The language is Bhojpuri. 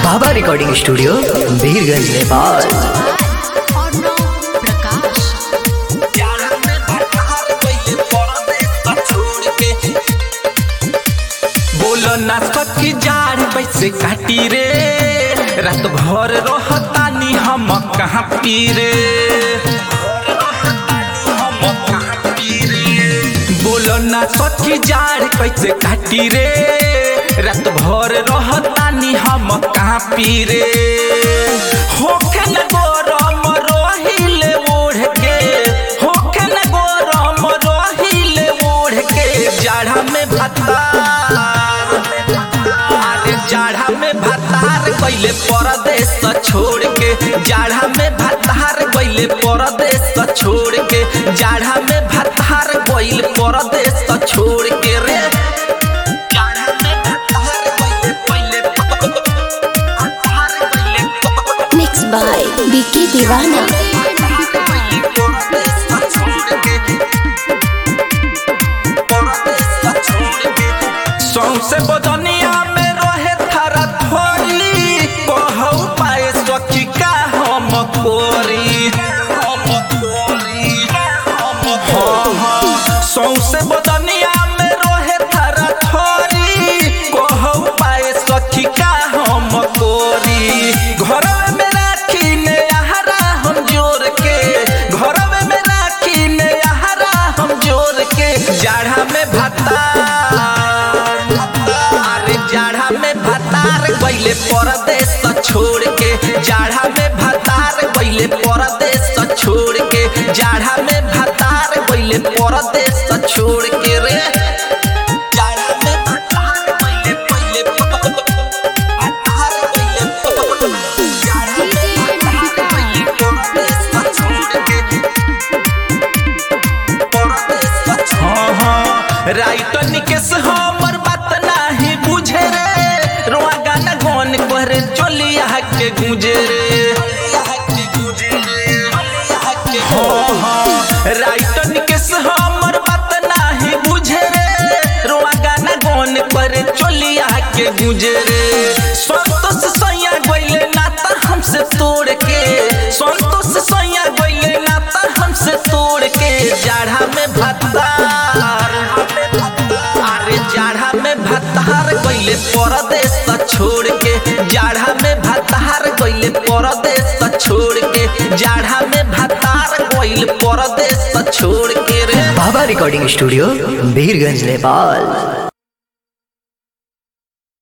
बाबा रिकॉर्डिंग स्टूडियो वीरगंज नेपाल अर्णव प्रकाश बोलो ना सखी जाड़ बैसे काटी रे रात भर रहतानी हम कहाँ पी रे बोलो ना सखी जाड़ कैसे काटी रे रात भर रहतानी हम कहाँ पी रे होखे न गरम रहिले ओढ़ के होखे न गरम रहिले ओढ़ के जाड़ा में भतार अरे जाड़ा में भतार गइले परदेश छोड़ के जाड़ा में भतार गइले परदेश छोड़ के जाड़ा में भतार गइल परदेश छोड़ के रे जाड़ा में भतार गइले पहिले भतार गइले मिक्स बाय बीके दीवाना सौसे बदनिया में रहे थारा थोड़ी कहू पाए सखी का हम कोरी हाँ, हाँ, सौसे बदनिया में रहे थारा थोड़ी कहू पाए सखी का हम कोरी घर में राखी ने आहारा हम जोर के घर में राखी ने आहारा हम जोर के जाड़ा में भतार अरे जाड़ा में भतार गइले परदेश छोड़ के जाड़ा में भतार गइले परदेश छोड़ के जाड़ा में भतार गइले परदेश छोड़ के रे जाड़ा में भतार गइले पहिले भतार गइले जाड़ा में भतार गइले परदेश छोड़ के हाँ, हाँ, राइटर निकेश हमर बात नाही बुझे रे रोआ गाना गौन करे चलिया के गुजे रे हाँ, हाँ, राइटर निकेश हमर बात नाही बुझे रे रोआ गाना गौन करे चलिया के गुजे रे संतोष सैया गइले नाता हमसे तोड़ के संतोष सैया गइले नाता हमसे तोड़ के जाड़ा में भतार अरे जाड़ा में भतार गइले परदेश छोड़ के जाड़ा में भतार गइले परदेश छोड़ के जाड़ा में भतार गइल परदेश छोड़ के रे बाबा रिकॉर्डिंग स्टूडियो वीरगंज नेपाल